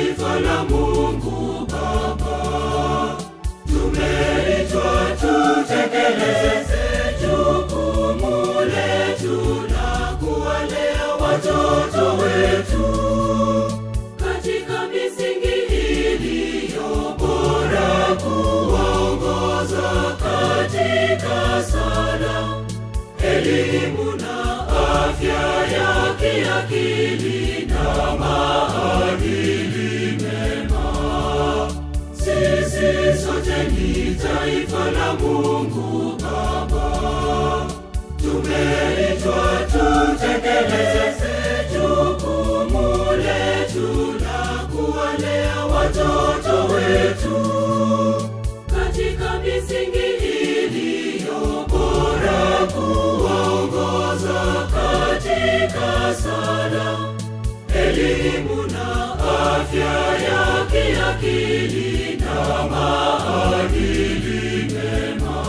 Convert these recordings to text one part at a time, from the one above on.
taifa la Mungu Baba. Tumeitwa tutekeleze jukumu letu la kuwalea watoto wetu katika misingi iliyo bora, kuwaongoza katika sala, elimu na afya ya kiakili na maadili mema. Sisi sote ni taifa la Mungu Baba. Tumeitwa tutekeleze jukumu letu la kuwalea watoto wetu katika misingi iliyo bora, kuwaongoza katika sala, elimu na afya ya kiakili na maadili mema.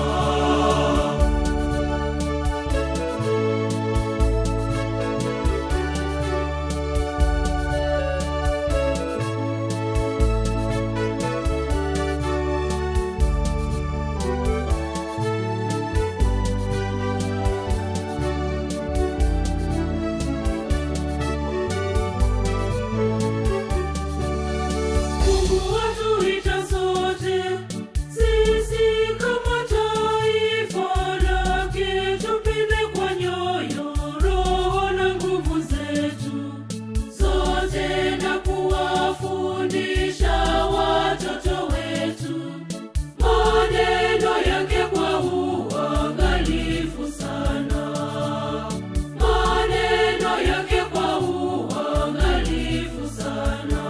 Mungu atuita sote sisi kama taifa lake, tupinde kwa nyoyo, roho na nguvu zetu zote, na kuwafundisha watoto wetu maneno yake kwa uangalifu sana, maneno yake kwa uangalifu sana.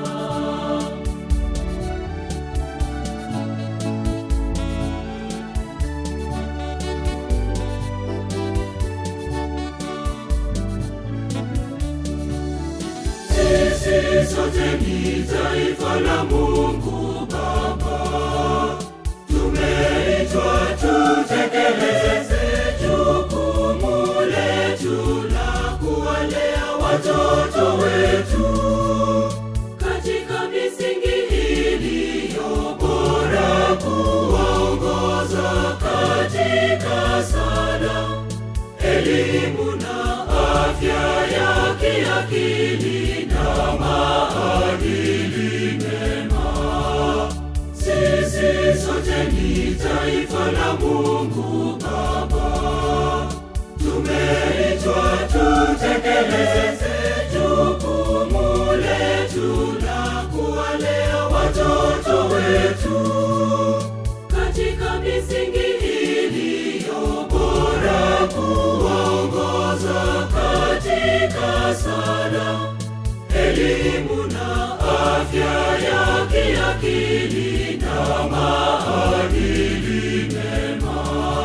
Sisi sote ni taifa la Mungu Baba. Tumeitwa tutekeleze jukumu letu la kuwalea watoto wetu katika misingi iliyo bora, kuwaongoza katika sala, elimu na afya ya kiakili na maadili mema. Sisi sote ni taifa la Mungu Baba. Tumeitwa tutekeleze jukumu letu la kuwalea watoto wetu katika misingi iliyo bora, kuwaongoza katika sala, elimu na afya ya kiakili na maadili mema.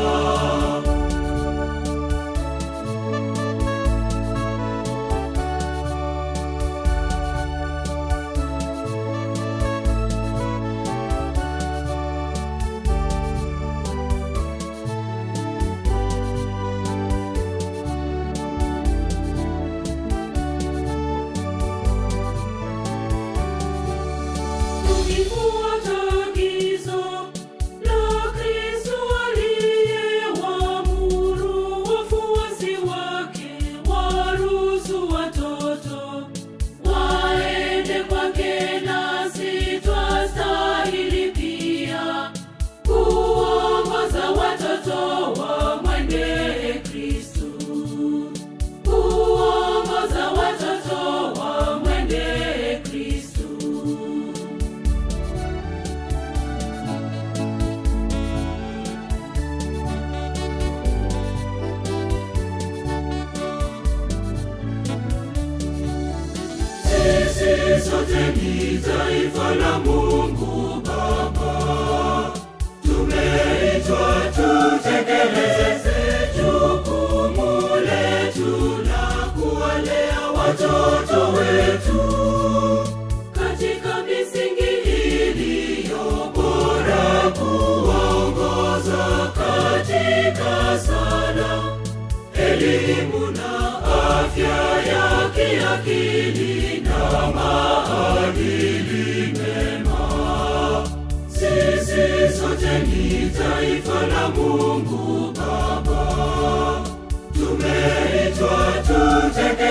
Tukifuata agizo la Kristo aliyewaamuru wafuasi wake waruhusu watoto waende kwake, nasi twastahili pia kuongoza watoto wamwendee Kristo, kuongoza watoto wamwendee Kristo. Sisi sote ni taifa la Mungu Baba. Tumeitwa tutekeleze jukumu letu la kuwalea watoto wetu katika misingi iliyo bora, kuwaongoza katika sala, elimu na afya ya kiakili na maadili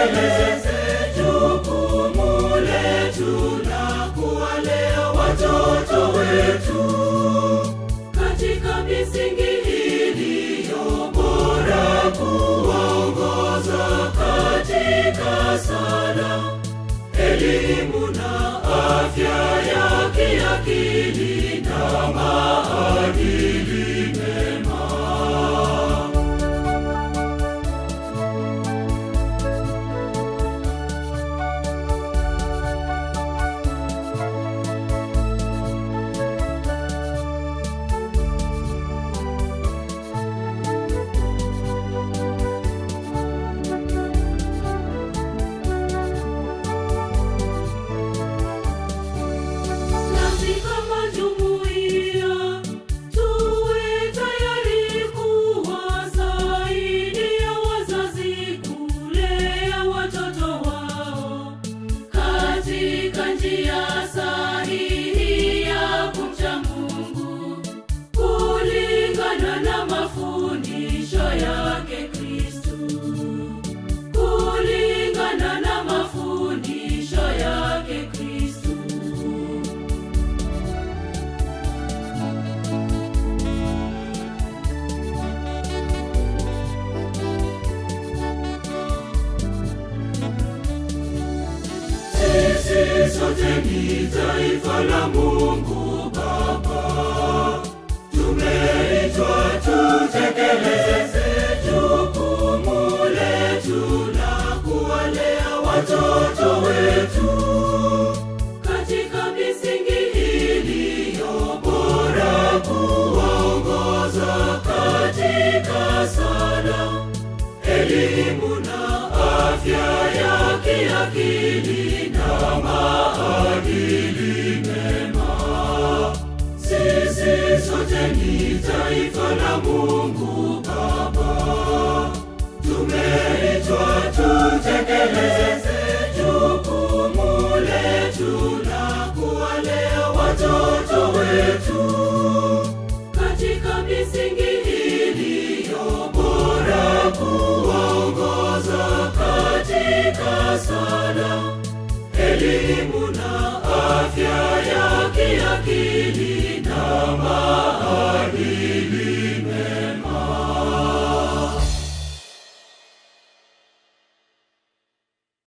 tutekeleze jukumu letu la kuwalea watoto wetu katika misingi iliyo bora, kuwaongoza katika sala, elimu na afya ya kiakili na maadili mema. Nasi kama jumuiya tuwe tayari kuwasaidia wazazi kulea watoto wao katika njia sahihi ya kumcha Mungu kulingana na mafundisho yake Kristo, kulingana na mafundisho yake Kristo. Sisi sote ni taifa la Mungu Baba, tumeitwa tutekeleze jukumu letu la kuwalea watoto wetu katika misingi iliyo bora, kuwaongoza katika sala, elimu na afya ya kiakili na maadili mema. Sisi sote ni taifa la Mungu Baba, tumeitwa tutekeleze jukumu letu la kuwalea watoto wetu katika misingi iliyo bora, kuwaongoza katika sala, elimu